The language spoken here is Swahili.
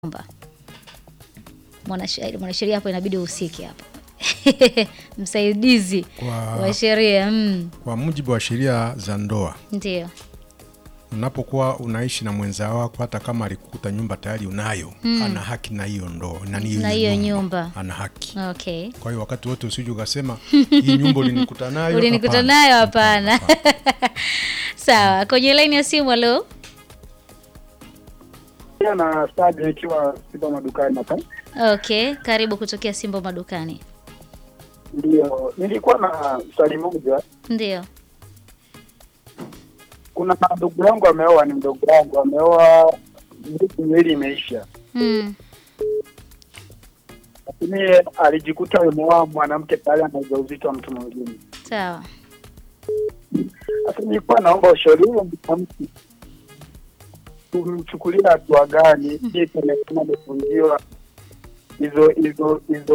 nyumba. Mwanasheria mwanasheria hapo inabidi uhusike hapo. Msaidizi Kwa- wa sheria mm, Kwa mujibu wa sheria za ndoa, ndio. unapokuwa unaishi na mwenza wako, hata kama alikukuta nyumba tayari unayo, ana haki na hiyo ndoa na Na hiyo nyumba. ana haki. Okay. Kwa hiyo wakati wote usije ukasema hii nyumba ulinikuta nayo. Ulinikuta Hapana. nayo hapana. Sawa, kwenye laini ya simu halo. pia na stadi ikiwa sipo madukani hapa. Okay, karibu kutokea Simbo madukani. Ndio, nilikuwa na swali moja. Ndio. Kuna ndugu yangu ameoa, ni mdogo wangu ameoa, miezi miwili imeisha, Mm. lakini alijikuta ameoa mwanamke tayari ana ujauzito wa mtu mwingine. Sawa. Sasa nilikuwa naomba ushauri huo mwanamke tumchukulia hatua gani ili tuonekana amefungiwa hizo hizo hizo